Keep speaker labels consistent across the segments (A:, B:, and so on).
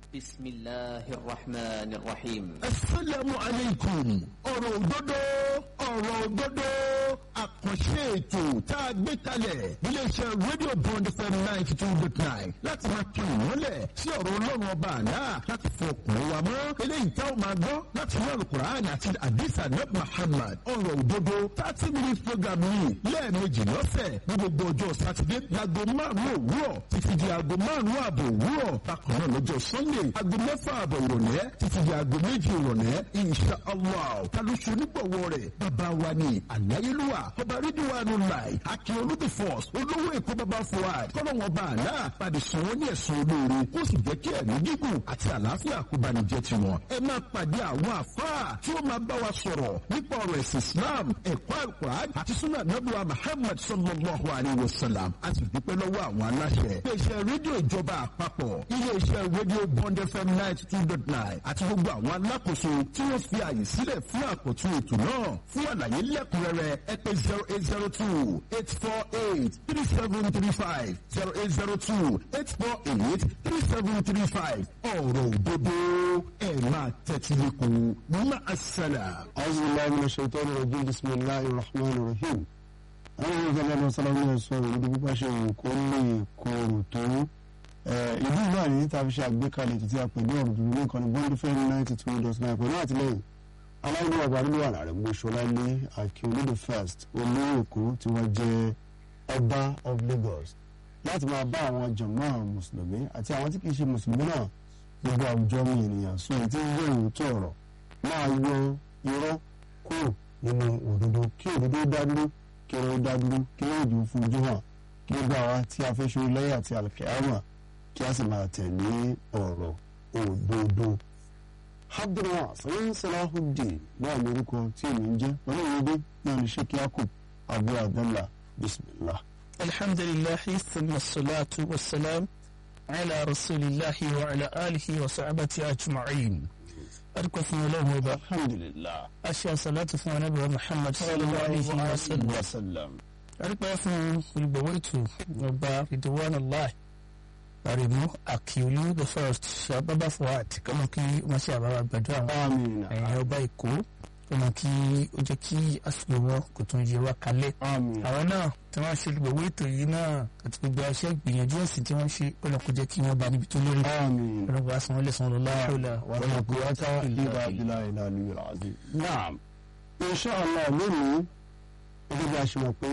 A: بسم الله الرحمن الرحيم
B: asalaamu aleykum ọ̀rọ̀ òdodo ọ̀rọ̀ òdodo àkànṣe ètò tá a gbé kalẹ̀ iléeṣẹ́ rédíò bond fm ninety two dot nine láti máa kí ìmọ́lẹ̀ sí ọ̀rọ̀ ọlọ́run ọba àná láti fọ ọkùnrin wa mọ́ eléyìí tá a máa gbọ́ láti inú alukur'an àti adisa nab muhammad ọ̀rọ̀ òdodo thirty minutes program yìí lẹ́ẹ̀mejì lọ́sẹ̀ ní gbogbo ọjọ́ sátidé láago márùn-ún òwúrọ̀ títí di aago márùn-ún ààbò òwúrọ̀ bákan náà lọ́jọ́ sunday aago mẹ́fà ààbọ̀ ìrọ̀lẹ́ títí di aago méjì ìrọ̀lẹ́ insha allah talóṣù onígbọ̀wọ́ rẹ̀ bàbá wa ni àláyélúwà ọba rídíwánu láì akin olùdí force olówó èkó bàbá fuad kọ́lọ́wọ́n bá àná pàdé sùn wọ́n ní ẹ̀sùn olóore kó sì jẹ́ kí ẹ̀mí gígùn àti àlàáfíà kó bá ní jẹ́ tiwọn. ẹ máa pàdé àwọn àfáà tí ó máa bá wa sọ̀rọ̀ nípa ọ̀rọ̀ ẹ̀sìn islam ẹ̀kọ́ àlùkùránì àti súnà nàbùwà muhammad sallallahu alayhi wa sallam a sì dúpẹ́ lọ́wọ́ àwọn aláṣẹ. iléeṣẹ́ rédíò ìjọba àpapọ̀ iléeṣẹ́ rédíò bond fm ninety two dot nine àti gbogbo àwọn alákòóso tí wọ́n fi àyè sílẹ̀ fún àkótún ètò náà fún àlàyé lẹ́kùnrẹ́rẹ́ ẹ pè zero eight zero two eight four eight three seven three five zero eight zero two eight four eight three seven three five ọ̀rọ̀ òdodo ẹ̀ máa tẹ́tí lẹ́kùn má a sẹ́lẹ̀.
C: أعوذ بالله من الشيطان الرجيم بسم الله الرحمن الرحيم àwọn ọmọ ìjọba ọmọ sọlá ní ẹsọ ìlú pípa ṣe wù kó lè kóòrò tó ìlú náà ní tàbí ṣe àgbékalẹ̀ títí àpèjọ ọ̀rọ̀ tuntun ní ìkànnì bond fm ninety two dot nine pẹ̀lú àtìlẹ́yìn aláìní ọba nínú àná rẹ̀ gbóṣọlá ní akíolódò first olówó èkó tí wọ́n jẹ́ ọba of Lagos láti máa bá àwọn jọ̀mọ́ mùsùlùmí àti àwọn tí kì í ṣe mùsùlùmí náà gbogbo àwùjọ mi ènìyàn sọ èyí tí ń yẹ òótọ́ ọ̀rọ̀ máa yọ irọ́ kúrò nínú òdodo kí òdodo dá dúró kí irọ́ dá dúró kí lóòjò fojú hàn kí gbogbo àwa tí a fẹ́ ṣe lẹ́yìn àti àlùkìyámà kí a sì máa tẹ̀lé ọ̀rọ̀ òdodo. abdulrahman salahudeen náà ní orúkọ tí èmi ń jẹ́ pẹ̀lú ìwé náà ní sheikh yakub abu abdullah bismillah.
D: الحمد لله ثم الصلاة والسلام على رسول الله وعلى آله وصحبه أجمعين أركو في الله وبا
C: alhamdulillah.
D: أشياء صلاة في نبي محمد صلى الله عليه وسلم
C: wasallam.
D: أركو في البويت وبا رضوان الله أريمو أكيولو the first شباب فوات كما كي ما شباب بدوا
C: amiina.
D: ẹ̀yìn ọba èkó ọmọ kí ó jẹ́ kí àsìkò wọn kò tún yẹ wá kalẹ̀
C: amiina.
D: àwọn náà tí wọ́n ṣe gbogbo ètò yìí náà àti gbogbo aṣẹ́ ìgbìyànjú ẹ̀sìn tí wọ́n ṣe ọlọ́kọ̀ jẹ́ kí wọ́n bá níbi tó lórí
C: amiina.
D: ọlọ́kọ̀ wá sanwó lẹ́sàn lọ́la ọ̀la wà
C: ولا قوة إلا بالله العلي العظيم نعم إن شاء الله lónìí gẹ́gẹ́ bí a ṣe mọ̀ pé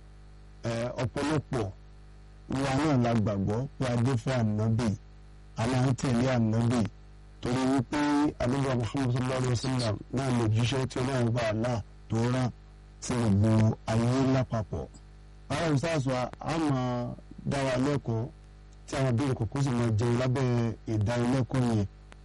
C: ọ̀pọ̀lọpọ̀ wa náà la gbàgbọ́ pé adéfẹ́ ànábì aláǹtẹ̀lé ànábì torí wípé àdúgbò Muhammad sallallahu alayhi wa sallam náà lè jíṣẹ́ tí ọlọ́run bá àlá tó rán sí gbogbo ayé lápapọ̀. àwọn ìsáàsù a máa dá wa lẹ́kọ̀ọ́ tí àwọn abẹ́rẹ́ kọ̀ọ̀kan sì máa jẹun lábẹ́ ìdánilẹ́kọ̀ọ́ yẹn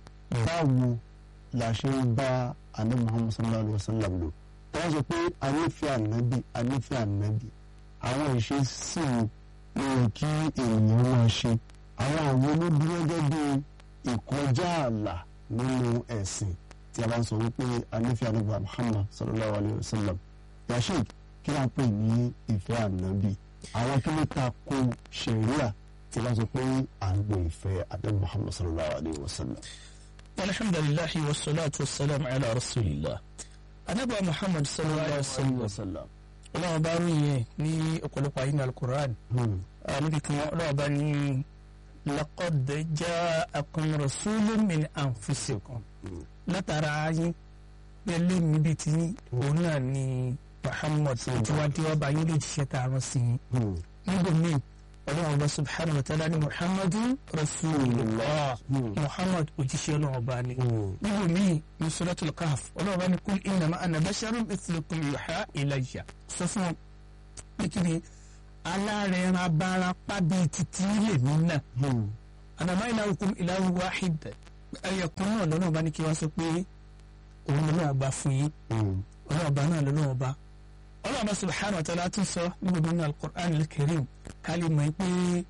C: báwo la ṣe ń bá ànábì Muhammad sallallahu alayhi wa sallam lò wọ́n sọ pé a nífẹ̀ẹ́ ànábì a nífẹ̀ẹ́ ànábì àwọn ìṣesí ló yẹ kí èèyàn máa ṣe àwọn àwọn olódúró gẹ́gẹ́ bí ìkọjá ààlà nínú ẹ̀sìn tí a bá ń sọ wípé a nífẹ̀ẹ́ ànábì Muhammad sallallahu alayhi wa sallam yasheed kí wọ́n pè ní ìfẹ́ ànábì àwọn kí ló ta ko ṣẹ̀ríà tí a bá sọ pé à ń lo ìfẹ́ ànábì Muhammad sallallahu alayhi wa sallam.
D: alhamdulilahi wa salatu wa salam ala rasulillah anabi muhammad sallallahu alaihi wa sallam ọlọ́run bá rú yẹn ní ọ̀pọ̀lọpọ̀ ayé ní alukur'an
C: Hmm.
D: níbi kan ọlọ́run bá ní laqad ja'akum rasulun min anfusikum látara yín pẹ̀lú níbi tí òun náà ni muhammad tí wàá dé wá bá yín lè jíṣẹ́ tá a rán sí yín
C: Hmm.
D: níbo míì ọlọ́run ọba subhanahu wa ta'ala ni muhammadu rasulullah
C: Hmm.
D: muhammad òjíṣẹ́ ọlọ́run ọba ni
C: Hmm.
D: níbo míì ní suratul kahf ọlọ́run ọba ni kul innama ana basharun mithlukum yuha ilayya sọ fún wọn pé kí ni alárẹ̀ẹ́ran abarapá bíi títí lèmi náà
C: Hmm.
D: anama ilahukum ilahu wahid ẹyẹkùn náà lọ́nà ọba ní kí wọ́n sọ pé òun lọ́nà ọba fún yín
C: Hmm.
D: ọlọ́ọ̀bá náà lọ́nà ọba ọlọ́ọ̀bá subhanahu wa ta'ala tún sọ níbo nínú al-Qur'an al-Karim kálí mọ̀ pé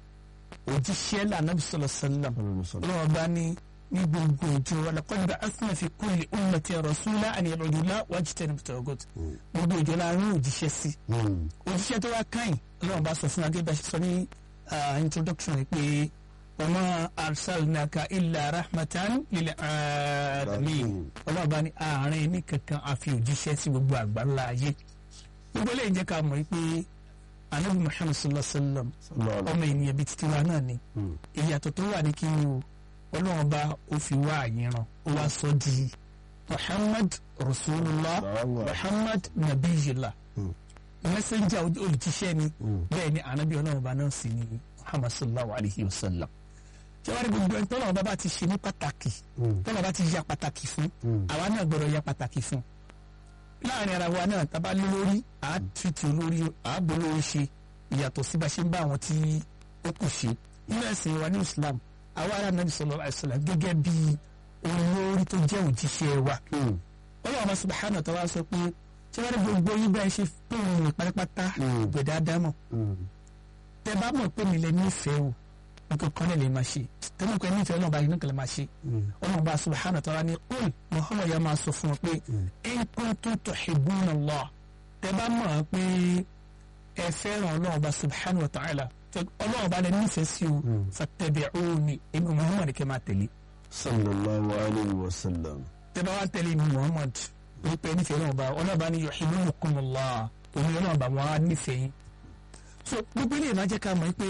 D: òjíṣẹ́ lànàbí sallallahu alaihi wasallam ọlọ́ọ̀bá ní ní gbogbo ìjọ wa laqad ba'athna fi kulli ummati rasula an i'budu Allaha wajtanibu at-taghut gbogbo ìjọ la rán òjíṣẹ́ sí
C: Hmm.
D: òjíṣẹ́ tó wá káyìn ọlọ́ọ̀bá sọ fún agébá ṣe sọ ní ah, introduction rẹ̀ pé wa ma arsalnaka illa rahmatan lil alamin ọlọ́run bá ní àárín ní kankan àfi òjíṣẹ́ sí gbogbo àgbáńlá ayé gbogbo eléyìí jẹ́ ká mọ̀ pé anabi muhammad sallallahu alaihi wa sallam ọmọ ènìyàn bíi títí wa náà ni ìyàtọ̀ tó wà ní kí ni o ọlọ́run bá ó fi wá àyìnrán ó wá sọ di muhammad rasulullah muhammad nabiyillah mẹsẹ̀njà olùtíṣẹ́ ni bẹ́ẹ̀ ni anabi ọlọ́run bá náà sì ni muhammad sallallahu alaihi wa sallam ṣẹ́wárí gbogbo ẹni tọ́lọ́run bá bá ti ṣe ní pàtàkì tọ́lọ́run bá ti ya pàtàkì fún àwa náà gbọ́dọ̀ ya pàtàkì fún láàrin ara wa náà tá a bá lólórí àá tìtì olórí àábò olórí ṣe ìyàtọ̀ sí bá ṣe ń bá àwọn tí ó kù ṣe nínú ẹ̀sìn wa ní islam àwa ará nàbì sallallahu alaihi wasallam gẹ́gẹ́ bí olórí tó jẹ́ òjíṣẹ́ wa ọlọ́run subhanahu wa ta'ala sọ pé ṣé wọ́n rí gbogbo yín bá ẹ ṣe pé òun rìn pátápátá gbẹ̀dá dámọ̀ tẹ bá mọ̀ pé mi lè nífẹ̀ẹ́ o nǹkan kan lè máa ṣe tẹ́lẹ̀ pé nífẹ̀ẹ́ náà báyìí nǹkan lè máa ṣe ọlọ́run bá subhanahu wa ta'ala ní qul muhammad yà máa sọ fún ọ pé in kuntum tuhibbuna Allah tẹ bá mọ̀ pé ẹ fẹ́ràn ọlọ́run bá subhanahu wa ta'ala ọlọ́run bá lè nífẹ̀ẹ́ sí o fattabi'uni èmi muhammad kẹ́ máa tẹ̀lé.
C: sallallahu alayhi wa sallam.
D: tẹ bá wá tẹ̀lé mi muhammad wípé nífẹ̀ẹ́ náà bá ọlọ́run bá ní yuhibbukumullah òun ọlọ́run bá wọn á nífẹ̀ẹ́ yín. so gbogbo ilé ìmáa jẹ́ ká mọ̀ pé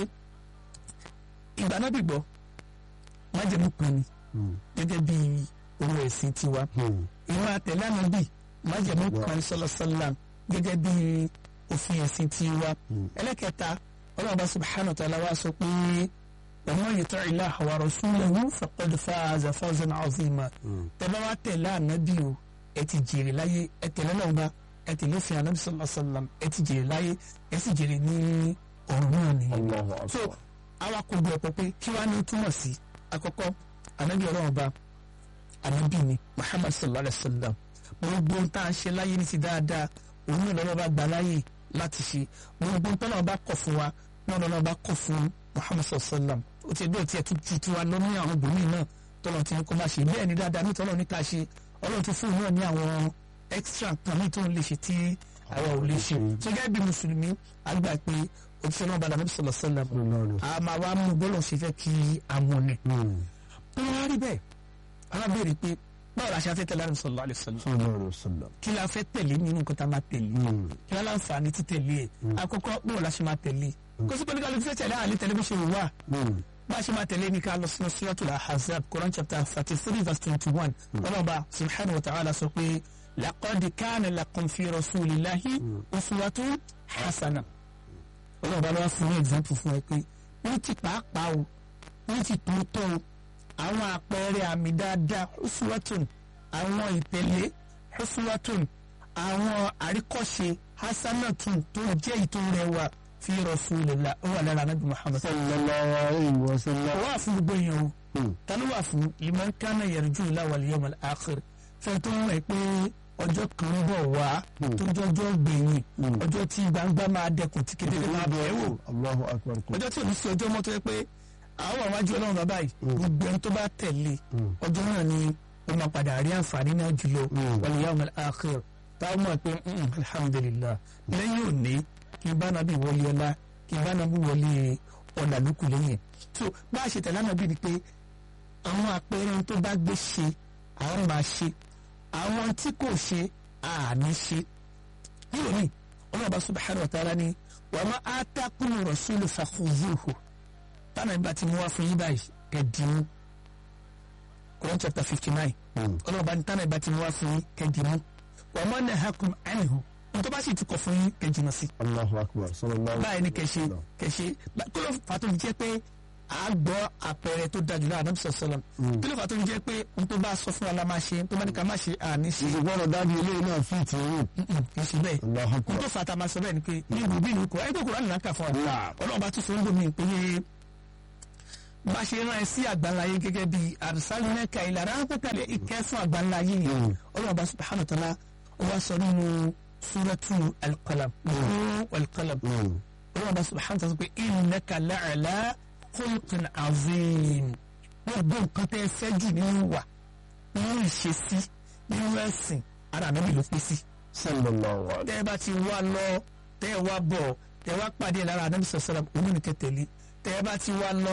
D: ìgbà náà bìgbọ́ májẹ̀mú kan ni gẹ́gẹ́ bí owó ẹ̀sìn tiwa ìwọ̀n àtẹ̀lé ànábì májẹ̀mú kan sọlọ́sọlá gẹ́gẹ́ bí òfin ẹ̀sìn tiwa ẹlẹ́kẹta ọlọ́run bá subhanahu wa ta'ala wa sọ pé ومن يطع الله ورسوله فقد فاز فوزا عظيما tẹ́bá wá tẹ̀lé ànábì o ẹ ti jèrè láyé ẹ tẹ̀lé náà bá ẹ tẹ̀lé fi ànábì sallallahu alaihi wasallam ẹ ti jèrè láyé ẹ sì jèrè ní ọ̀run náà nìyẹn. so àwa kò gbọ́ ẹ̀pọ̀ pé kí wàá ní túmọ̀ sí àkọ́kọ́ ànábì ọlọ́run bá ànábì ni Muhammad sallallahu alaihi wasallam gbogbo tá a ṣe láyé ní ti dáadáa òun náà lọ́wọ́ bá gbà láyè láti ṣe gbogbo tá náà bá kọ̀ fún wa náà lọ́wọ́ bá kọ̀ fún Muhammad sallallahu alaihi wasallam ó ti ẹgbẹ́ tí ẹ tún tu tiwa lọ ní àwọn obìnrin náà tọ́lọ̀ tí kò máa ṣe bẹ́ẹ̀ ni dáadáa ní tọ́lọ̀ ní ká ṣe ọlọ́run ti fún un náà ní àwọn extra kan ní tó ń lè ṣe tí àwa ò lè ṣe tó gẹ́gẹ́ bí mùsùlùmí àgbà pé òṣìṣẹ́ náà bàdàn níbi sọ̀lọ̀ sọ̀lọ̀ a máa wá mú bọ́lọ̀ ṣe fẹ́ kí a mọ̀ ni. tó wá rí bẹ́ẹ̀ alábẹ̀rẹ̀ pé báwo la ṣe fẹ́ tẹ̀lé àrùn sọ̀lọ̀ àlẹ́ sọ̀lọ̀ kí la fẹ́ tẹ̀lé nínú nǹkan tá a máa tẹ̀lé kí la láǹfààní títẹ̀lé ẹ̀ àkọ́kọ́ báwo la ṣe máa tẹ̀lé kó sí pẹ̀lú kálukú fẹ́ tẹ̀lé àlè tẹ̀lé bó ṣe wà bá a ṣe máa tẹ̀lé ní ká lọ sínú suratul ahzab quran chapter thirty three verse twenty one ọlọ́ba subhanahu wa ta'ala sọ pé laqad kana lakum fi rasulillahi uswatun hasana ọlọ́ba lọ́wọ́ fún ní example fún ẹ pé ní ti pàápàá o ní ti tòótọ́ o àwọn àpẹẹrẹ àmì dáadáa uswatun àwọn ìtẹ̀lé uswatun àwọn àríkọ́ṣe hasanatun tó jẹ́ ìtò rẹwà fi rasulillah ó wà lára anabi muhammad.
C: sallallahu alayhi wa sallam.
D: ó wà fún gbogbo èèyàn o tani wà fún liman kana yarju Allah wal yawmal akhir fẹ́ tó ń wẹ̀ pé ọjọ́ kan ń bọ̀ wá tó jọjọ́ gbẹ̀yìn ọjọ́ tí gbangba máa dẹkùn tí kedere máa bẹ̀ wò
C: Allahu akbar.
D: ọjọ́ tí ò ní sí ọjọ́ mọ́tò yẹ pé àwọn àwọn àjọ ọlọ́run bàbá yìí gbogbo ẹni tó bá tẹ̀lé ọjọ́ náà ni ó máa padà rí àǹfààní náà jùlọ wal yawmal akhir táwọn mọ̀ pé alhamdulillah lẹ́yìn òní kí n bá nàbí wọlé ọlá kí n bá nàbí wọlé ọ̀là lókù lẹ́yìn so bá a ṣe tẹ̀lé ànábì ni pé àwọn àpẹẹrẹ tó bá gbé ṣe àwọn máa ṣe àwọn tí kò ṣe àní ṣe níwò ní ọlọ́ọ̀bá subhanahu wa ta'ala ni wa ma atakum rasulu fakhuzuhu tánà ìgbà tí mo wá fún yín báyìí kẹ́dìmú Quran chapter fifty nine ọlọ́ọ̀bá ní tánà ìgbà tí mo wá fún yín kẹ́dìmú wa ma nahakum anhu tó bá sì ti kọ̀ fún yín kẹjìnà sí.
C: Allahu akbar sallallahu.
D: báyìí ni kẹ̀ṣe kẹ̀ṣe kí ló fà tó fi jẹ́ pé a gbọ́ àpẹẹrẹ tó dájú náà ànábì sọ̀sọ̀lọ̀ kí ló fà tó fi jẹ́ pé n tó bá sọ fún wa la máa ṣe n tó bá ní ká má ṣe àní ṣe.
C: ìṣègbọ́dọ̀ dájú ilé náà fi ti rìn.
D: kì í ṣe bẹ́ẹ̀
C: Allahu
D: n
C: akbar.
D: tó fà tá a máa sọ bẹ́ẹ̀ ni pé ní ìlú bí ìlú kọ ẹgbẹ́ kúrò nínú àkà fún wa ọlọ́run bá tún sọ ń gbòmí pé bá ṣe rán ẹ sí àgbáńláyé gẹ́gẹ́ bí àrùsálínẹ́ka ìlànà àpẹkàlẹ̀ ìkẹ́ fún àgbáńláyé yìí ọlọ́run bá subhanahu wa ta'ala ó wá sọ nínú suratu alqalam alqalam ọlọ́run bá subhanahu wa ta'ala sọ pé innaka la'ala khulqin azim gbogbo nǹkan tẹ́ ẹ fẹ́ jù nínú wà nínú ìṣesí nínú ẹ̀sìn ara ànábì ló pé sí.
C: sallallahu alayhi.
D: tẹ́ ẹ bá ti wá lọ tẹ́ ẹ wá bọ̀ tẹ́ ẹ wá pàdé lára ànábì sọ̀sọ̀rọ̀ onínìkẹ́ tẹ̀lé tẹ́ ẹ bá ti wá lọ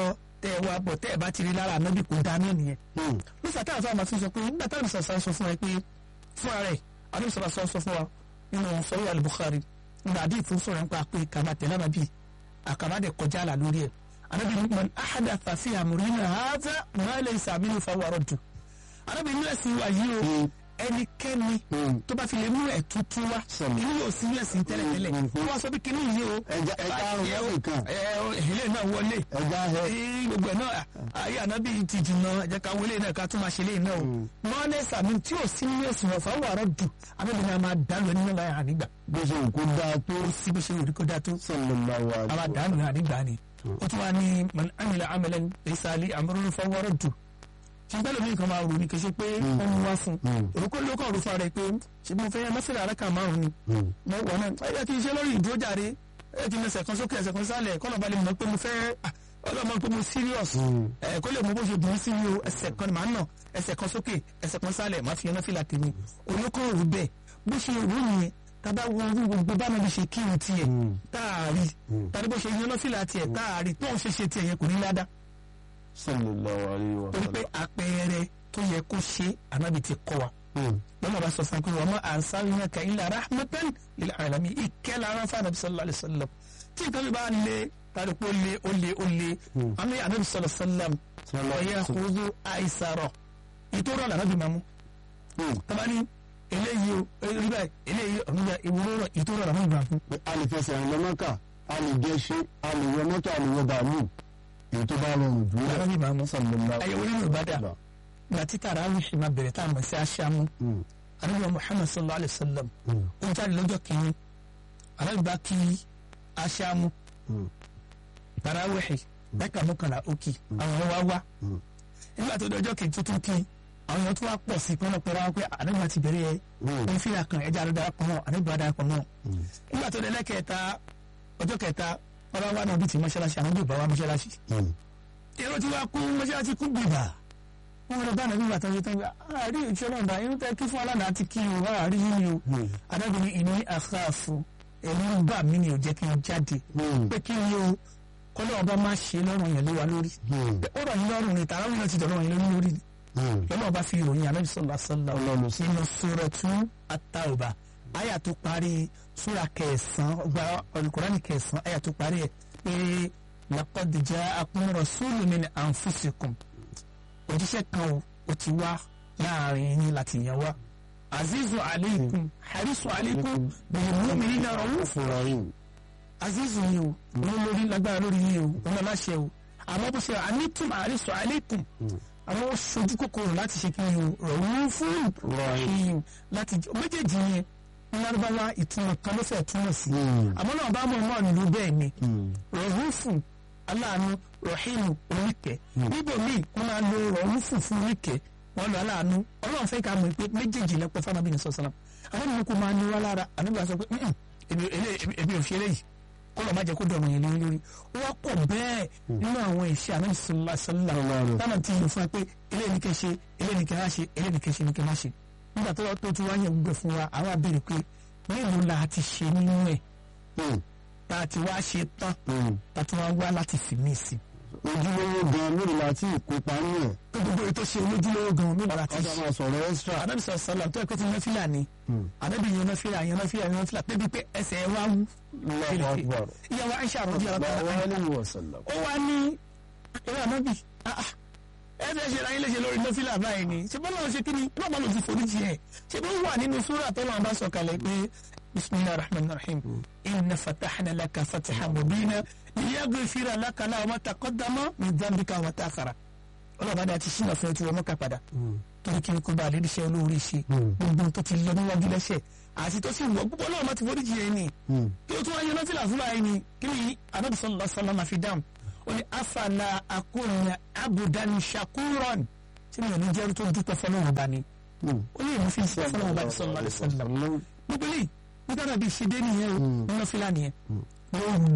D: tẹ́ ẹ wá bọ̀ tẹ́ ẹ bá ti rí lára ànábì kò dáná nìyẹn
C: Hmm.
D: nígbà táwọn fún àmà tún sọ pé nígbà táwọn sọ̀sọ̀ sọ fún ẹ pé fún ara ẹ̀ àdúgbò sọ̀rọ̀ sọ sọ fún wa nínú sọ̀rọ̀ al-Bukhari nígbà àdí ìfún sọ̀rọ̀ nípa pé kàmá tẹ̀lé ànábì àkàmá dẹ̀ kọjá àlà lórí ẹ̀ ànábì ní man ahadatha fi amrina hadha ma laysa minhu fahuwa raddu ànábì ní ẹ̀sìn wa yìí o ẹnikẹ́ni
C: Hmm.
D: tó bá fi lè mú ẹ̀ tuntun wá
C: Sọ̀rọ̀.
D: inú yóò sí ẹ̀sìn tẹ́lẹ̀tẹ́lẹ̀
C: Hmm.
D: wọ́n wá sọ pé kíní yìí o
C: ẹja ẹja àrùn lọ́sìn kan
D: ẹ ilé náà wọlé
C: ẹja ẹ
D: ee gbogbo ẹ náà ayé ànábì ti jìnnà ẹ jẹ́ ká wọlé náà ká tún máa ṣe léyìn náà o mọ́lẹ́ sàmì tí ò sí nínú ẹ̀sìn ọ̀fà wàrà dù àbẹ̀bẹ̀ náà máa dàlú ẹni náà láyà ànígbà
C: bó ṣe òkú dáa tó
D: ó sí bó ṣe wò ní kó dáa tó
C: sallallahu
D: a máa
C: alaihi
D: dàlú ànígbà ni ó tún wá ní man amila amalan laysa ali amrun fa wàrà dù ṣùgbọ́n lómi nǹkan máa rò ní kì í ṣe pé wọ́n mú wá fún un òrùkọ́ ló kọ̀ rúfa rẹ̀ pé ṣe mo fẹ́ yẹn mọ́fìlà àràkà márùn ni mo wọ̀ náà ẹ yẹ kí n ṣe lórí ìdúrójàre ẹ yẹ kí n ẹsẹ̀ kan sókè ẹsẹ̀ kan sálẹ̀ kọ́nà balẹ̀ mọ̀ pé mo fẹ́ ah, ọlọ́mọ pé mo serious ẹ kó lè mọ bó ṣe dùn sí mi o ẹsẹ̀ kan ni màá nà ẹsẹ̀ kan sókè ẹsẹ̀ kan sálẹ̀ màá fi yẹn náà fìlà tèmi olókọ́ rú bẹ́ẹ̀ bó ṣe rú nìyẹn tábà wo orú gbogbo bá nàbí ṣe kírun tiẹ̀ táàrí tàbí bó ṣe yẹn náà fìlà tiẹ̀ táàrí tó ń ṣe ṣe tiẹ̀ yẹn kò ní ládàá
C: sallallahu alaihi wa
D: torí pé àpẹẹrẹ tó yẹ kó ṣe ànábì ti kọ́ wa
C: sallam
D: lọ́nà bá sọ fún pé wọ́n máa ànsárìnà ka illa rahmatan lil alamin ìkẹ́ lára fún anabi sallallahu alayhi wa sallam tí nǹkan mi bá le tàbí pé ó le ó le ó le àmì anabi sallallahu alayhi wa sallam ọ̀yẹ́ àkóso àìsàrọ̀ ìtòrọ̀ lànàbì máa mú tabani eléyìí o eléyìí báyìí eléyìí ọ̀nùbà ìwúrọ̀ ìtòrọ̀ lànàbì máa mú.
C: a lè fẹsẹ̀ rìn lọ́mọ́kà a lè gẹṣin a lè wọ mọ́tò a lè wọ bàálù èyí tó bá rọrùn jù lọ.
D: lànàbì máa mú.
C: sallallahu
D: àyẹ̀wò nínú ìbàdàn gbà tí tarawih máa bẹ̀rẹ̀ tá a mọ̀ sí aṣáámú anabi muhammad sallallahu alayhi wa sallam ó jáde lọ́jọ́ kìíní anabi bá kí aṣáámú tarawih dákà mọ́kànlá òkì àwọn yẹn wá wá nígbà tó dọjọ́ kìíní tuntun kí àwọn yẹn tó wá pọ̀ sí pọ́nà pẹ̀lú àwọn pé anabi bá ti bẹ̀rẹ̀ ẹ̀ wọ́n fi àkàn ẹja ló darapọ̀ mọ́ anabi bá darapọ̀ mọ́ nígbà tó dẹ́lẹ́ kẹta ọjọ́ kẹta wọ́n bá wá náà bí ti mọ́ṣáláṣí àwọn yóò bá wá mọ́ṣáláṣí èrò tí wàá kú mọ́ṣáláṣí kú gbìgbà wọn lọ bá nàbí bàtà ṣe tán gbà àárí ìṣẹ́ náà dá irú tẹ kí fún aládàá ti kí o àárí yín o adágún ìní àkáàfù ẹ̀rú ń bà mí ni ò jẹ́ kí n jáde pé kí ni o kọ́lọ́ ọba máa ṣe lọ́rùn yẹn lé wa lórí ó rọ̀ yín lọ́rùn ni tààrà náà ti dọ̀rọ̀ yín lórí ni lọ́nà ọba fi ìròyìn anábì sọ̀lá sọ̀lá nínú suratu at-Tawbah àyà tó parí súra kẹsàn-án ọgbà Al-Qur'ani kẹsàn-án àyà tó parí ẹ̀ pé laqad ja'akum rasulun min anfusikum òjíṣẹ́ kan o ó ti wá láàrin yín láti yàn wá azizu aleikum harisu aleikum bil mu'minina rauf
C: rahim
D: azizu yìí o wọn lórí lágbára lórí yìí o wọn láṣẹ o àmọ́ bó ṣe anitum harisu aleikum àwọn ó ṣojú kòkòrò láti ṣe kí ni o raufun rahim láti méjèèjì yẹn lárúbáwá ìtumọ̀ kan ló fẹ́ túmọ̀ sí àmọ́ náà bá mọ̀ náà nílùú bẹ́ẹ̀ ni raufun aláàánú rahimu oníkẹ́ níbo míì wọ́n máa lo rọ̀rùfù fún oníkẹ́ wọ́n lo aláàánú ọlọ́run fẹ́ ká mọ̀ pé méjèèjì lẹ́pẹ́ fún anábìnrin sọ̀sọ́nà àwọn ènìyàn kò máa ní wá lára anábìnrin sọ pé èmi ò ṣe eléyìí kó lọ́ọ́ má jẹ́ kó dọ̀rùn yẹn lé lórí ó wá pọ̀ bẹ́ẹ̀ nínú àwọn ìṣe anábìnrin sọ̀lá sọ̀lá táwọn ti yàn fún wa pé eléyìí ní kẹ́ ṣe eléyìí ní kẹ́ má ṣe eléyìí ní kẹ́ ṣe ní kẹ́ má ṣe nígbà tó tó tún wáyé gbẹ fún wa àwọn abẹ́rẹ́ pé mélòó la ti ṣe nínú ẹ̀ tá a ti wá ṣe tán tá a tún wá wá láti fi mí sí i
C: ojúlówó gan mélòó la ti kópa ní ẹ̀.
D: pé gbogbo ètò ṣe olójúlówó gan mi lára ti
C: ọjà
D: ṣe.
C: máa sọ̀rọ̀ extra.
D: ànábì sọ sọlá tó ẹ pé tí yan fílà ni ànábì yan náà fílà yan náà fílà yan náà fílà débi pé ẹsẹ̀ ẹ wá wú.
C: Allahu akbar.
D: ìyàwó Aisha rọ̀bí ọ̀rọ̀
C: Allahu
D: tààrà
C: alayhi wa sallam.
D: ó wá ní ìwé ànábì ah, ah, ẹ fẹ́ ṣe ráyé léṣe lórí nọ́fìlà báyìí ni ṣe bọ́lá ṣe kíni náà bá lọ sí foríjì ẹ̀ ṣe bó wà nínú súrà tó lọ́wọ́ bá sọ kalẹ̀ pé bisimilahi rahman rahim inna fatahna laka fatiha mubina liyaghfira laka lahu ma taqaddama min dhanbika wa ta'akhara ọlọ́ba dá ti ṣínà fún ẹ tí wọ́n mọ́ka padà torí kí n kó bá àlérí iṣẹ́ olóore ṣe gbogbo tó ti lọ níwájú lẹ́sẹ̀ àti tó sì wọ́ gbogbo ọlọ́run bá ti foríjì ẹ ni kí o tún wáyé nọ́fìlà fúnra ẹ ni kí ni anabi sallallahu alaihi wasallam fi dáhùn ó ní afala akuna abudan shakuran tí mi ò ní jẹ́rú tó dúpẹ́ fọlọ́run ọba ni ó ní èmi fi ṣe fọlọ́run ọba sallallahu alaihi wasallam gbogbo eléyìí nígbà náà bí ṣe dé nìyẹn o nínú fílà nìyẹn lóòrùn ni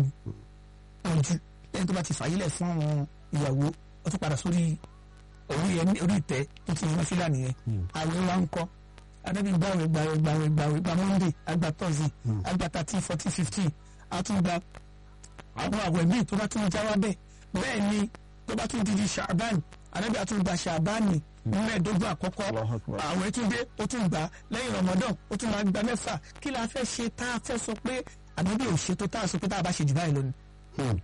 D: ọjù lẹ́yìn tó bá ti fàyílẹ̀ fún àwọn ìyàwó ó tún padà sórí orí ẹ orí ìtẹ́ tó ti nínú fílà nìyẹn àwẹ̀ wa ń kọ́ adábí gbàwé gbàwé gbàwé gbàwé gba monday agba thursday agba thirteen fourteen fifteen àtúngba àwọn àwẹ̀ míì tó bá tún já wá bẹ́ẹ̀ bẹ́ẹ̀ ni tó bá tún di di ṣàbán anabi àtún gba ṣàbán ní mẹ́ẹ̀ẹ́dógún àkọ́kọ́
C: Allahu Akbar.
D: àwọn ètúndé ó tún gbà lẹ́yìn ramadan ó tún máa gba mẹ́fà kí la fẹ́ ṣe tá a fẹ́ sọ pé anabi ò ṣe tó tá a sọ pé tá a bá ṣe jù báyìí lónìí
C: Hmm.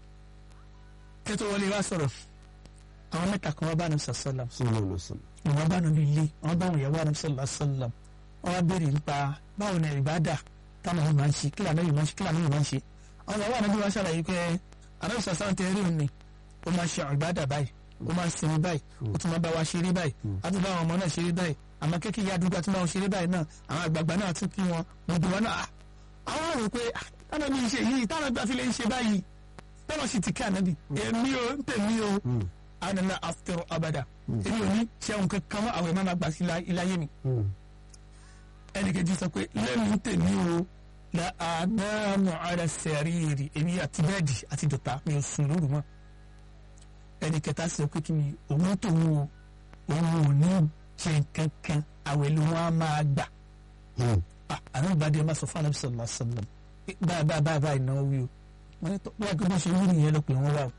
D: kẹ́tọ́ wọlé wá sọ̀rọ̀ àwọn mẹ́ta kan wá bá nàbì sàlám
C: sallallahu alaihi wasallam.
D: wọ́n bá nàbì ilé wọ́n bá wọn ìyàwó nàbì sàlám wọ́n wá béèrè nípa báwo ni ìbádà táwọn yìí máa ń ṣe kí lànà yìí máa ń ṣe kí lànà yìí máa ń ṣe àwọn ìyàwó ànábì wá ṣàlàyé pé ànábì sàlám tẹ rí òní ó máa ṣe ìbádà báyìí ó máa sinmi báyìí ó tún máa bá wa ṣeré báyìí á tún bá àwọn ọmọ náà ṣeré báyìí àmọ́ kékeré àdúgbò àti máa ṣeré báyìí náà àwọn àgbààgbà náà tún kí wọn gbogbo wọn náà àwọn rò pé ah, táwọn bí ń ṣe yìí táwọn gbà fi lè ń ṣe báyìí tọ́lọ̀ sì ti kí ànábì èmi ò ń tèmi o ànàlá after abada èmi ò ní ṣẹ́wọ̀n kankan mọ́ àwọn ìmáàmà gbà sí iláyé mi
C: Hmm.
D: ẹnìkejì sọ pé lẹ́nu ń tèmi o la àdáàmú ara sẹ̀ríìrì èmi àti bẹ́ẹ̀dì àti dọ̀tà mi ò sùn lóru mọ́ ẹnìkẹta sọ pé kí ni òun tòun o òun ò ní jẹ kankan àwẹ̀ ló wọn á máa gbà
C: Hmm.
D: ah àwọn ìbàdí ẹ máa sọ fún anabi sallallahu alaihi wasallam báyìí báyìí báyìí báyìí náà wí o wọn ní wọn kí wọn ṣe wí nìyẹn lọ pé wọn wà o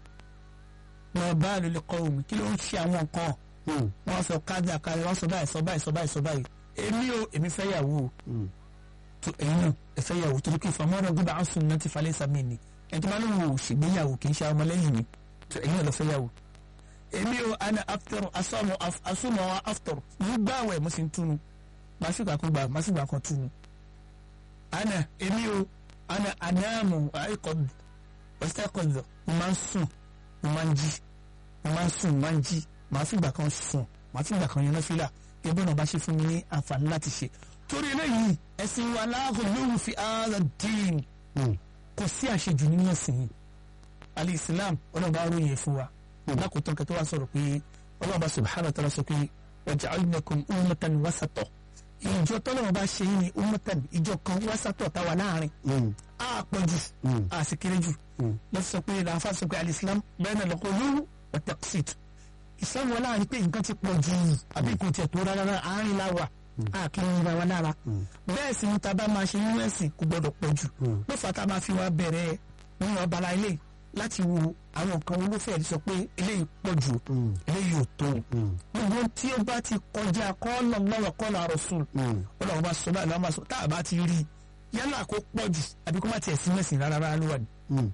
D: wọn bá a lè kọ omi kí ló ń ṣe àwọn nǹkan
C: Hmm.
D: wọn sọ kájà kájà wọn sọ báyìí sọ báyìí sọ báyìí sọ báyìí èmi o èmi fẹ́ yàwó o
C: Hmm.
D: tó ẹ̀yin náà ẹ fẹ́ yàwó torí pé ìfọmọ́rọ̀ gbọ́dọ̀ àwọn sùn náà ti falẹ̀ sàmì ni ẹni tó bá lóun ò ṣègbéyàwó kì í ṣe ọmọlẹ́yìn mi tó ẹ̀yin náà lọ fẹ́ yàwó èmi o ana after asọmọ asọmọ after mo gbààwẹ̀ mo sì ń túnu màá sì gbà kan gbà màá sì gbà kan túnu ana èmi o ana anamu àìkọdù ọ̀sẹ̀kọdù mo máa ń sùn mo máa ń jí mo máa ń sùn mo máa ń jí màá fìgbà kan sùn màá fìgbà kan yan fílà ẹgbẹ́ náà bá ṣe fún mi ní àǹfààní láti ṣe torí eléyìí ẹ̀sìn wa láàgùn lóhùn fi ààrẹ dín
C: Hmm.
D: kò sí àṣejù nínú ẹ̀sìn yìí alẹ́ islam ọlọ́ba aróyìn ẹ̀ fún wa lákòótán kẹtọ́ wa sọ̀rọ̀ pé ọlọ́ba subhanahu wa ta'ala sọ pé waja'alnakum ummatan wasata ìjọ tọ́lọ́wọ́ bá ṣe yín ní ummatan ìjọ kan wasata táwa láàrin
C: Hmm.
D: a pọ̀jù
C: Hmm.
D: a sì kéré jù
C: Hmm.
D: lọ́sọ̀ sọ pé làáfà sọ pé alìsílám bẹ́ẹ̀ náà lọ́kọ́ lóhùn wa taqsit islam wọn láàrin pé nǹkan ti pọ̀ jù àbí nǹkan tiẹ̀ tó rárá àárín láwà a kì í ra wa lára bẹ́ẹ̀ sì ni taba máa ṣe nínú ẹ̀sìn kò gbọ́dọ̀ pọ̀ jù ló fà tá a máa fi wá bẹ̀rẹ̀ nínú abala eléyìí láti wo àwọn nǹkan olófẹ́ sọ pé eléyìí pọ̀ jù eléyìí ò tó gbogbo tí ó bá ti kọjá kọ́ọ̀lọ̀ lọ́wọ́ kọ́ọ̀lọ̀ rasul
C: Hmm.
D: ọlọ́run bá sọ báyìí lọ́wọ́ máa sọ tá a bá ti rí i yálà kó pọ̀ jù àbí kó má tiẹ̀ sí mẹ́sìn rárá rárá ló wà ní.
C: Hmm.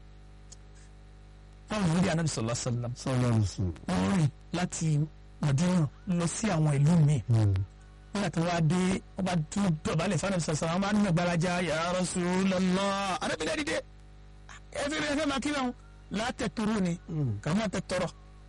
D: fáwọn ìwé anabi sallallahu alaihi wasallam
C: sallallahu alaihi wasallam.
D: wọ́n rìn láti Madina lọ sí àwọn ìlú míì
C: Hmm.
D: nígbà tí wọ́n á dé wọ́n bá tún dọ̀bálẹ̀ fún anabi sallallahu alaihi wasallam wọ́n máa ń nà gbalaja ya Rasulullah arábìnrin dìde ẹ fi ẹ fẹ́ máa kí wọn látẹ̀ tóró ni
C: Hmm.
D: kàmá tẹ tọrọ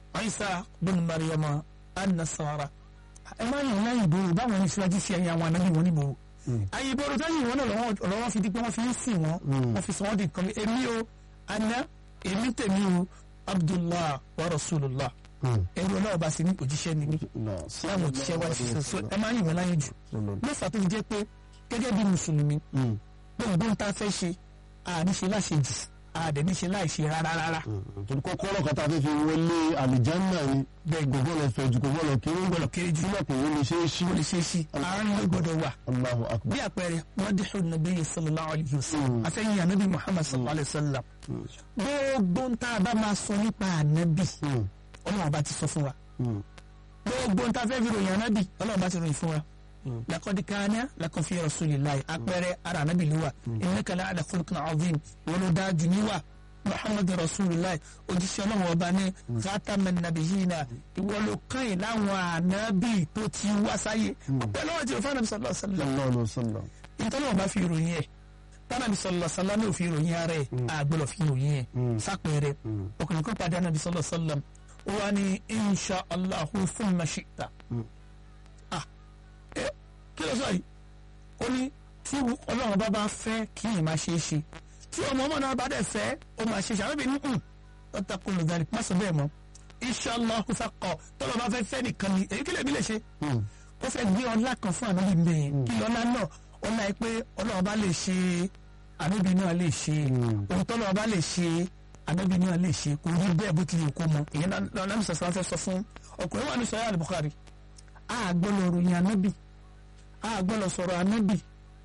D: Isa bin Maryama an-Nasara ẹ máa yàn láyìn ìbòrò báwọn ní síwájú sí ẹ̀yìn àwọn anabi wọn níbòrò ayé ìbòrò tó yìn wọn náà lọ́wọ́ lọ́wọ́ fi di pé wọ́n fi ń sìn wọn
C: Mm.
D: wọ́n fi sọ wọ́n di nǹkan mi èmi o ana èmi tèmi o Abdullah wa Rasulullah
C: Hmm.
D: ẹrú ọlọ́wọ́ bá sí ní òjíṣẹ́ ni mí
C: No.
D: láwọn òjíṣẹ́ wá ṣiṣẹ́ so ẹ máa yìn wọn láyé jù lọ́fà tó fi jẹ́ pé gẹ́gẹ́ bí mùsùlùmí
C: Hmm.
D: gbogbo ń ta fẹ́ ṣe àníṣe láṣejù àdẹ̀níṣe láìṣe rárá rárá
C: Hmm. torí kọ́kọ́rọ́ kan tá a fẹ́ fi wọlé àlìjánná ni
D: bẹ́ẹ̀
C: kò gbọ́dọ̀ fẹ̀ jù kò gbọ́dọ̀ kéré
D: gbọ́dọ̀ kéré jù
C: sílẹ̀ kò wọlé ṣe é ṣí.
D: ó lè ṣe é sí àárín ló gbọ́dọ̀ wà
C: Allahu akbar.
D: bí àpẹẹrẹ mọ́díhù nàbí sallallahu alayhi wa sallam
C: Mm.
D: afẹ́yìn ànábì muhammad sallallahu alayhi wa sallam gbogbo ń tá a bá máa sọ nípa ànábì
C: Hmm.
D: ọlọ́run bá ti sọ fún wa
C: Hmm.
D: gbogbo ń tá a fẹ́ fi ròyìn ànábì ọlọ́run bá ti ròyìn fún wa
C: Mm.
D: laqad kana lakum fi rasulillahi àpẹẹrẹ ara ànábì ló wà innaka la'ala khuluqin azim wọn ló dáa jù níwà muhammad rasulillah òjíṣẹ́ ọlọ́run ọba ní khataman nabiyina ìwọ ló kàn yín láwọn ànábì tó ti wá sáyé ọpẹ́ lọ́wọ́ tí o fún ànábì sallallahu alaihi wasallam
C: Sallallahu alaihi wasallam.
D: ìtọ́lọ́wọ́ bá fi ìròyìn ẹ̀ tánàbí sọlọ sọlá ní òfin ìròyìn ara ẹ̀ àgbọ̀lọ̀ fi ìròyìn ẹ̀
C: Mm.
D: sápẹ̀rẹ̀
C: Mm.
D: ọkùnrin kan padà nàbí sọlọ sọlọ ó wà ní insha allahu thumma shi'ta.
C: Mm.
D: ah ẹ kí ló sọ yìí ó ní tí ọlọ́run bá bá fẹ́ kí yìí máa ṣe é ṣe tí ọmọ ọmọ náà bá dẹ̀ fẹ́ ó máa ṣe é ṣe àwọn ìbí ní ọ̀tà kò lè dàrí má sọ bẹ́ẹ̀ mọ́ insha allahu fakọ tọ́lọ́ bá fẹ́ fẹ́ nìkan ni èyí kí lè bí lè ṣe
C: Hmm.
D: ó fẹ́ gbé ọlá kan fún ànábì mbẹ́yẹn kí ọlá náà ọlá yìí pé ọlọ́run bá lè ṣe ànábì náà lè ṣe
C: Mm.
D: ohun tọ́lọ́run bá lè ṣe ànábì náà lè ṣe kò rí bẹ́ẹ̀ bó tilẹ̀ kó mọ èyí náà náà ní sọ̀sọ̀ fẹ́ sọ fún ọkùnrin wà ní sọ̀rọ̀ àlùbùkárì a gbọ́dọ̀ ròyìn ànábì a gbọ́dọ̀ sọ̀rọ̀ ànábì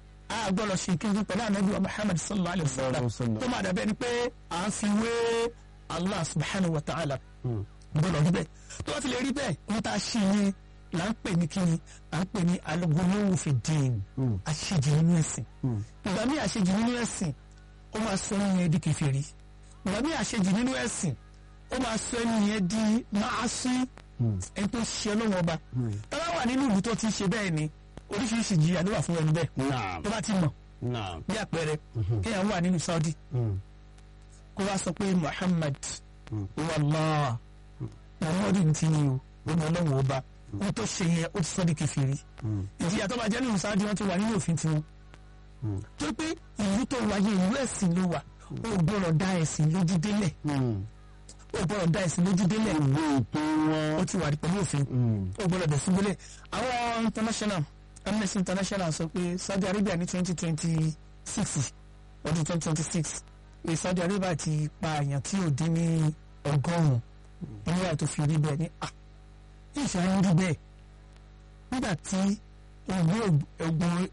D: a gbọ́dọ̀ ṣe ìkéde pẹ̀lú ànábì wa Muhammad sallallahu alayhi wa sallam
C: Sallallahu alaihi wa sallam.
D: tó máa dàbẹ́ ni pé à ń fi wé Allah subhanahu wa ta'ala
C: Hmm.
D: gbọ́dọ̀ rí bẹ́ẹ̀ tó bá ti lè rí bẹ́ẹ̀ wọ́n tá a ṣe yẹn là ń pè ní kíni là ń pè ní alugolówó fi dín àṣejì nínú ẹ̀sìn ìgbà míì àṣejì nínú ẹ̀sìn ó máa sọ ẹni yẹn di kèfèrí ìgbà míì àṣejì nínú ẹ̀sìn ó máa sọ ẹni yẹn di máa sí ẹni tó ṣe ọlọ́wọ́ ọba tọ́lá wà nínú ìlú tó ti ṣe bẹ́ẹ̀ ni oríṣiríṣi jìyà ló wà fún ẹni bẹ́ẹ̀
C: naam
D: tó bá ti mọ̀
C: naam
D: bí àpẹẹrẹ kéèyàn wà nínú Saudi kó wá sọ pé Muhammad wàllá Muhammadu ní ti ní o lónìí ọlọ́wọ́ ọba wọn tó ṣe yẹn ó ti sọ di kèfèrí ìjìyà tó bá jẹ́ nínú Saudi wọn ti wà nínú òfin tiwọn tó pé ìlú tó wáyé ìlú ẹ̀sìn ló wà ó gbọ́dọ̀ dá ẹ̀sìn lójú délẹ̀ ó gbọ́dọ̀ dá ẹ̀sìn lójú délẹ̀
C: gbogbo ètò
D: ó
C: wọn
D: ti wà pẹ̀lú òfin ó gbọ́dọ̀ bẹ̀ síbílẹ̀ àwọn international Amnesty International sọ pé Saudi Arabia ní twenty twenty six ọdún twenty twenty six pé Saudi Arabia ti pa àyàn tí ò dín ní ọgọ́rùn-ún nígbà tó fi rí bẹ́ẹ̀ ní à ìṣe ayé rí bẹ́ẹ̀ nígbà tí ogun ogun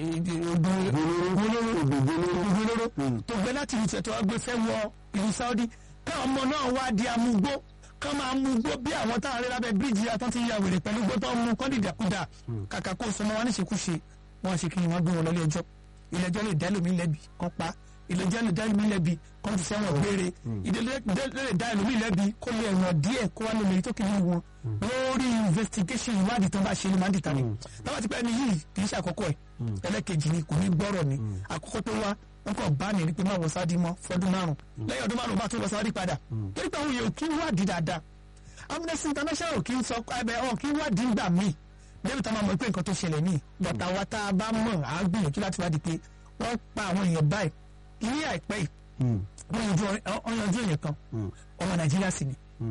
D: ogun ogun olóró tó gbé láti ìlú tẹ̀tọ́ wá gbé fẹ́ wọ ìlú Saudi káwọn ọmọ náà wá di amúgbó ká máa mú gbó bí àwọn táwọn arẹ lábẹ́ bíríìjì àtọ́ ti ya wèrè pẹ̀lú gbó tó ń mú kọ́ dìdàkudà kàkà kó sọmọ wa níṣekúṣe wọn ṣe kí ni wọn gbé wọn lọ ilé ẹjọ́ ilé ẹjọ́ lè dá lómi lẹ́bi kán pa ilé ẹjọ́ lè dá lómi lẹ́bi kán ti sẹ́wọ̀n gbére ìdílé lè dá lómi lẹ́bi kó lè ẹ̀wọ̀n díẹ̀ kó wá lómi tó kìíní wọn lórí investigation ìwádìí tó bá ṣe ni máa ń dìtà ni táwọn ti pẹ́ ni yìí kì í ṣe àkọ́kọ́ ẹ̀ ẹlẹ́kejì ni kò ní gbọ́rọ̀ ni àkọ́kọ́ tó wá wọn kàn bá ní pé máa wọ sáà di mọ́ fọdún márùn lẹ́yìn ọdún márùn bá tún lọ sáà di padà torí pé àwọn èèyàn kì í wádìí dáadáa Amnesty International kì í sọ ẹbẹ ọ kì í wádìí gbà míì débi tá a máa mọ̀ pé nǹkan tó ṣẹlẹ̀ ní bọ̀tà wa tá a bá mọ̀ á gbìyànjú láti wádìí pé wọ́n pa àwọn èèyàn báyìí ní àìpẹ́ yìí wọ́n yanjú wọ́n yanjú èèyàn kan ọmọ Nàìjíríà sì ni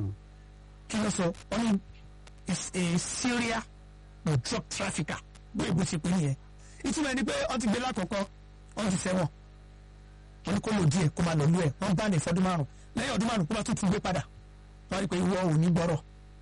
D: kí ló sọ wọ́n ní is a Syria drug trafficker bóyá bó ṣe pé nìyẹn ìtumọ̀ ẹni pé wọ́n ti gbé lákọ̀ọ́kọ́ wọ́n ti sẹ́wọ̀n wọ́n ní kó lò díẹ̀ kó máa lọ lú ẹ̀ wọ́n bá ní ìfọdún márùn lẹ́yìn ọdún márùn kó bá tún tún gbé padà wọ́n rí i pé ìwọ ò ní gbọ́rọ̀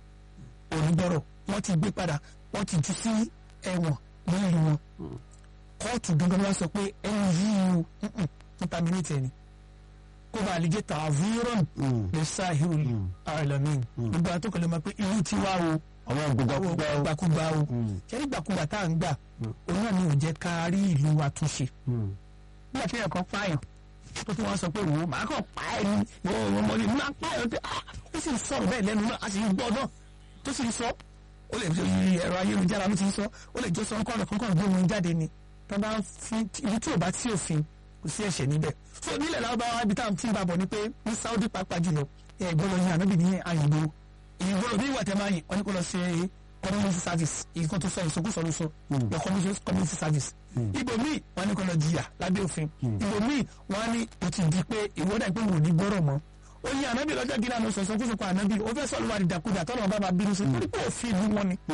D: ò ní gbọ́rọ̀ wọ́n ti gbé padà wọ́n ti jù sí ẹ̀wọ̀n ní ìlú wọn kóòtù gangan wá sọ pé ẹni yìí o ń terminate ẹni kó bá lè jẹ́ tààvírọ̀n lè sáhìrì àìlọ́mìn gbogbo àtọ́kọ̀ lè mọ̀ pé irú tí wá o
C: àwọn gbogbo
D: gbàkúgbà o ṣẹ́ni gbàkúgbà tá à ń gbà òun náà ni ò jẹ́ ká rí ìlú wa túnṣe nígbà tí ẹ̀kọ́ pààyàn tó tún wọ́n sọ pé wò ó màá kàn pa ẹ̀ ní wọ́n ọmọ ní máa pa ẹ̀ ó sì ń sọ̀rọ̀ bẹ́ẹ̀ lẹ́nu náà a sì ń gbọ́ náà tó sì ń sọ ó lè fi ẹ̀rọ ayélujára ló ti ń sọ ó lè jọ sọ nǹkan ọ̀nà kankan gbé wọn jáde ni tó bá fi ibi tí ò bá sí òfin kò sí ẹ̀ṣẹ̀ níbẹ̀ so nílẹ̀ lárúbáwá ibi táwọn tí ń bá bọ̀ ni pé ní Saudi pàápàá jùlọ ẹ̀ gbọ́dọ̀ yin ànábì ní àyìnbó ìgbọ́dọ̀ bí ìwà tẹ̀ máa yìn wọ́n ní kó lọ ṣe community service ìkan tó sọ ìsọkúsọ ló sọ lọ community service ibòmíì wọ́n ní kó lọ jìyà lábẹ́ òfin ibòmíì wọ́n ní o ti di pé ìwọ́dà pé wò ní gbọ́rọ̀ mọ́ ó yin ànábì lọ́jọ́ gíga ló sọ ìsọkúsọ pa ànábì ó fẹ́ sọ̀rọ̀ wà ní dàkúdà tọ́lọ̀ bá máa bínú sí torí pé òfin ìlú wọn ni.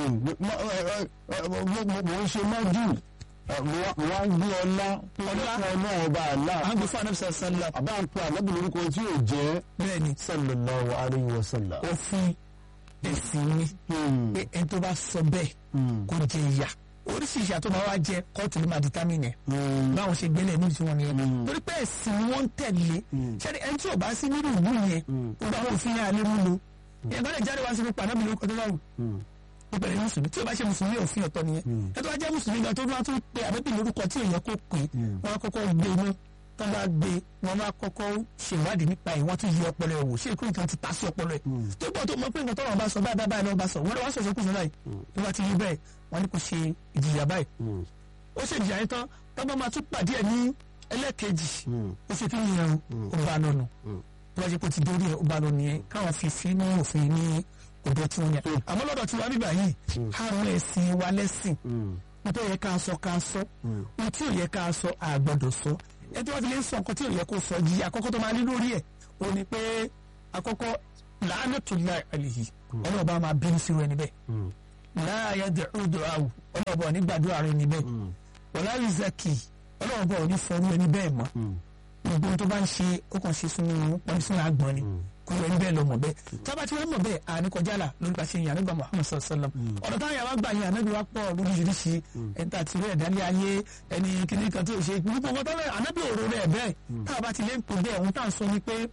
C: mo ń ṣe májú wọ́n gbé ọlá
D: Ọlá.
C: ọlá ọba àlá
D: à ń gbé fún ànábì sàlá
C: àbá ń pe àlọ́bì lórúkọ tí yóò jẹ́
D: bẹ́ẹ̀ ni
C: sallallahu alayhi wa sallam.
D: òfin ẹ̀sìn ni pé ẹni tó bá sọ bẹ́ẹ̀ kó jẹ ìyà oríṣiríṣi àtọ́ máa wá jẹ kóòtù ló máa determine ẹ̀ báwọn ṣe gbélé ní ìtumọ̀ nìyẹn torí pé ẹ̀sìn ni wọ́n ń tẹ̀lé ṣẹ́ni ẹni tí ò bá sí nínú ìlú yẹn gbogbo àwọn òfin yẹn alẹ́ mú lo ìyẹn gbọ́dọ̀ jáde wá sí pípa náà bí lóko tó bá wù ó bẹ̀rẹ̀ ní mùsùlùmí tí ò bá ṣe mùsùlùmí òfin ọ̀tọ̀ nìyẹn ẹ tó bá jẹ́ mùsùlùmí gan tó bá tún pe àbẹ́bí lórúkọ tí èèyàn kò pè wọ́n á kọ́kọ́ gbé iná tó bá gbé wọ́n bá kọ́kọ́ ṣèwádìí nípa ẹ̀ wọ́n tún yí ọpọlọ ẹ̀ wò ṣé ìkúrò kan ti ta sí ọpọlọ ẹ̀ tó gbọ́ tó mọ pé nǹkan tọ́lọ̀ bá sọ báyìí báyìí náà bá sọ wọ́n lọ wá sọ̀sọ́ kùsùn báyìí tó bá ti yí bẹ́ẹ̀ wọ́n ní kò ṣe ìjìyà báyìí ó ṣe ìjìyà yẹn tán tó bá máa tún pàdé ẹ̀ ní ẹlẹ́ẹ̀kejì ó ṣe kí ni yẹn o ó bá lọ nù tó bá jẹ́ pé ó ti dórí ẹ̀ ó bá lọ nìyẹn káwọn fi fi ní òfin ní ọ̀dọ̀ tí wọ́n yẹn àmọ́ lọ́dọ̀ tí wọ́n bíbà yìí àrùn ẹ̀sìn wa lẹ́sìn nítorí yẹ ká sọ ká sọ ohun tí ò yẹ ká sọ àgbọ́dọ̀ sọ ẹ tí wọ́n fi lè sọ nǹkan tí ò yẹ kó sọ jìyà àkọ́kọ́ tó máa ní lórí ẹ̀ ó ní pé àkọ́kọ́ la'natullahi alayhi ọlọ́ọ̀bá máa bínú sí rẹ níbẹ̀ la yad'u du'ahu ọlọ́ọ̀bá ò ní gbàdúrà rẹ níbẹ̀ wala yuzakki ọlọ́ọ̀bá ò ní fọrú ẹni bẹ́ẹ̀ mọ́ gbogbo ohun tó bá ń ṣe ó kàn ṣe sínú pọ́nmi sínú àgbọ̀n ni kó ẹni bẹ́ẹ̀ lọ mọ̀ bẹ́ẹ̀ tábà tí wọ́n mọ̀ bẹ́ẹ̀ àní kọjá là lórí pàṣẹ yìí àníbà Muhammad sallallahu alaihi wasallam ọ̀nà táwọn yàrá gbà yẹn ànábì wa pọ̀ lóríṣiríṣi ẹni tá a ti rí ẹ̀dá ní ayé ẹni kìíní kan tó ṣe gbogbo nǹkan tó rẹ̀ ànábì òru rẹ̀ bẹ́ẹ̀ táwọn bá ti lé ń pè bẹ́ẹ̀ òun tá à ń sọ ni pé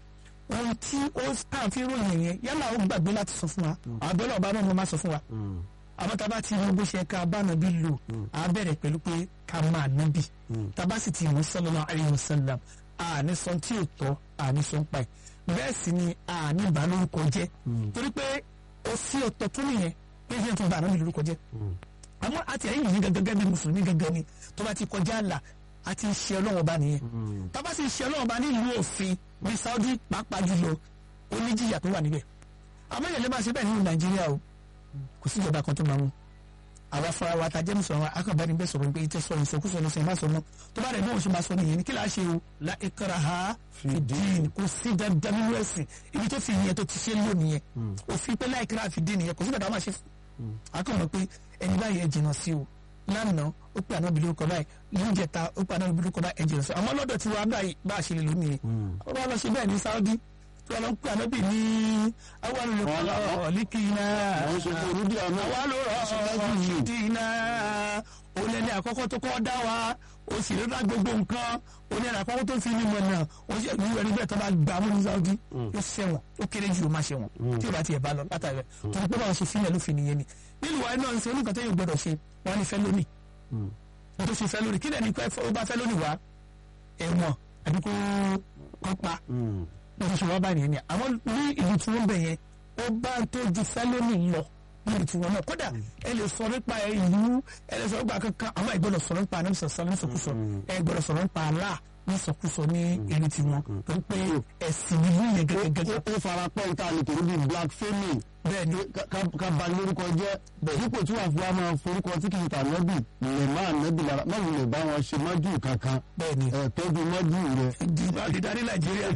D: ohun tí ó tàn fi ròyìn yẹn yálà ó gbàgbé láti sọ fún wa àbẹ́lẹ̀ ọba náà mo máa sọ fún wa àmọ́ tá a bá ti mú bó ṣe ká bá nàbí lò á bẹ̀rẹ̀ pẹ̀lú pé ká máa nábì tá a bá sì ti mú sallallahu alaihi wasallam àní sọ tí ò tọ́ àní sọ ń pa ẹ̀ bẹ́ẹ̀ sì ni àní bá lórúkọ jẹ́ torí pé ó sí ọ̀tọ̀ tó nìyẹn pé ṣé n tún bá àná lórúkọ jẹ́ àmọ́ àti ẹ̀yìn yìí gẹ́gẹ́ bí mùsùlùmí gẹ́gẹ́ ni tó bá ti kọjá àlà àti ṣe ọlọ́wọ́ bá nìyẹn tá a bá sì ṣe ọlọ́wọ́ bá nílùú òfin ní Saudi pàápàá jùlọ oníjìyà tó wà níbẹ̀ àmọ́ ìyẹn lè máa ṣe bẹ́ẹ̀ nínú Nàìjíríà o kò sí ìjọba kan tó máa mú àwa fara wa ta jẹ́mu sọ̀rọ̀ akọ̀bẹ́ni bẹ́ẹ̀ sọ̀rọ̀ pé ìtẹ́ sọ ìsọkúsọ ní sẹ́yìn má sọ mọ́ tó bá rẹ̀ náà ṣe máa sọ nìyẹn ní kí láá ṣe o la ikraha fi dín kò sí dandan nínú ẹ̀sìn ibi tó fi yẹn tó ti ṣe lò nìyẹn òfin pé la ikraha fi dín nìyẹn kò sí dandan máa ṣe fún akọ̀mọ̀ pé ẹni báyìí ẹ jìnnà sí o lánàá ó pè àná bìlú kọ báyìí lóúnjẹ ta ó pè àná bìlú kọ báyìí ẹ jìnnà sí o àmọ́ lọ́dọ̀ tí wàá báyìí bá a ṣe lè lò nìyẹn ó bá lọ ṣe bẹ́ẹ̀ ní Saudi tí wọ́n lọ ń pè àná bì ní àwọn olùkọ́ ọ̀líkìnnà
C: àwọn ṣe kò nídìí àná
D: àwa ló rọ ọ̀ṣídìínà olẹ́ni àkọ́kọ́ tó kọ́ dá wa o sì rí ra gbogbo nǹkan olẹ́ni àkọ́kọ́ tó fi ní mọ̀ náà o sì ní ẹni bẹ́ẹ̀ tó bá gbà mú ní Saudi yóò ṣẹ̀wọ̀n ó kéré jù ó máa ṣẹ̀wọ̀n tí o bá tiẹ̀ bá lọ látàrí rẹ̀ tó ní pé báwọn ṣe fílẹ̀ ló fi nìyẹn ni nílùú wa náà ń ṣe oníkan tó yẹ gbọdọ̀ ṣe wọn ní fẹ́ lónìí wọn tó ṣe fẹ́ lónìí kí lẹ́ni ó bá fẹ́ lónìí wá ẹ̀wọ̀n àbí kó kọ́ pa wọ́n ti ṣe wá báyìí ni àwọn ní ìlú tí wọ́n bẹ̀ yẹn ó bá tó ju fẹ́lónì lọ níbi tí wọ́n náà kódà ẹ lè sọ nípa ìlú ẹ lè sọ nípa kankan àwọn ìgbọ́dọ̀ sọ̀rọ̀ nípa àná sọ̀sọ̀ ní sọkúsọ ẹ gbọ́dọ̀ sọ̀rọ̀ nípa àlá ní sọkúsọ ní ìlú tí wọ́n torí pé ẹ̀sìn ìlú yẹn gẹ́gẹ́gẹ́.
C: ó fara pẹ́ níta lè torí bíi black family
D: bẹ́ẹ̀ni
C: ká ba lórúkọ jẹ́ dípò tí wàá fi wá máa forúkọ tí kì í ta nẹ́bì lè máa nẹ́bì lára má wulẹ̀ bá wọn ṣe mọ́jú kankan
D: bẹ́ẹ̀ni
C: ẹ̀ tọ́jú mọ́jú rẹ̀.
D: dídarí Nàìjíríà.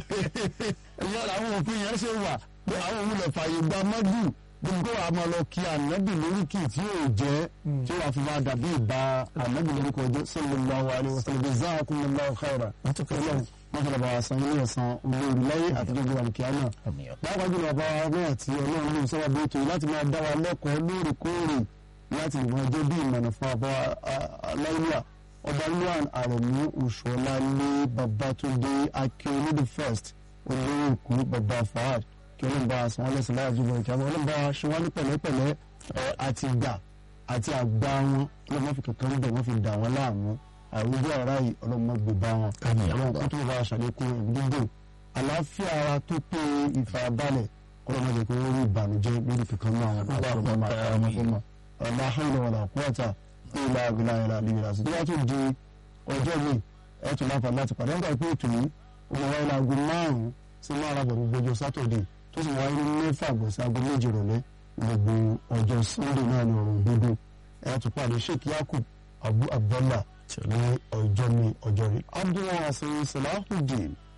C: ìyá làwọn òfin yẹn ṣe wà pé àwọn òun lè fààyè gba mọ́jú gbogbo wa máa lọ kí ànábì lóríkì tí yóò jẹ́ tí wàá fi máa dàbí ìbá ànábì lórúkọ jẹ́ sallallahu alaihi wasallam jazakumullahu khaira ọlọ́run wọ́n fẹ́rẹ̀ bá wa san ilé ẹ̀sán olórí láyé àtijọ́ ìgbà kíámà pàápàá jùlọ bá wa náà tí ọlọ́run ló sábà bí ètò yìí láti máa dá wa lẹ́kọ̀ọ́ lóòrèkóòrè láti lè máa jẹ́ bí ìmọ̀nà fún àbá aláìlúwà ọba luan àrẹ̀mú òṣùọ́lálé babatunde akérèdè the first olórí èkó baba fahad kí ọlọ́run bá a san wọ́n lẹ́sìn láyà jùlọ ìkíámà ọlọ́run bá a ṣe wọ́n ní pẹ̀lẹ́pẹ̀lẹ́ àti gbà àti àgbà wọn ọlọ́run fi kankan bẹ̀ wọ́n fi dà wọ́n láàmú àwùjọ ara yìí ọlọ́mọ gbèbá wọn ọlọ́run kó tó bá aṣàlékún ìdúgbò àlàáfíà ara tó pé ìfarabalẹ̀ ọlọ́mọ jẹ́ pé wọ́n rí ìbànújẹ́ lórí kankan náà àwọn ọmọ ọmọ ọmọ ọmọ ahọ́nà wọn àkúrọ̀tà ìlà ìlà ìlà ìlà sí. tó bá tún di ọjọ́ mi ẹ tún láǹfààní láti pàdé nígbà pé ètò yìí ó máa wáyé láago márùn-ún sí márùn àbọ̀ gbogbo ọjọ́ sátọ̀dé tó sì wáyé ní mẹ́fà àbọ̀ sí aago méje ìrọ̀lẹ́ gbogbo ọjọ́ sunday náà ní ọ̀rùn gbogbo ẹ tún pàdé sheikh yakub abu abdullah ní ọjọ́ mi ọjọ́ rí abdullahi hasan salahudeen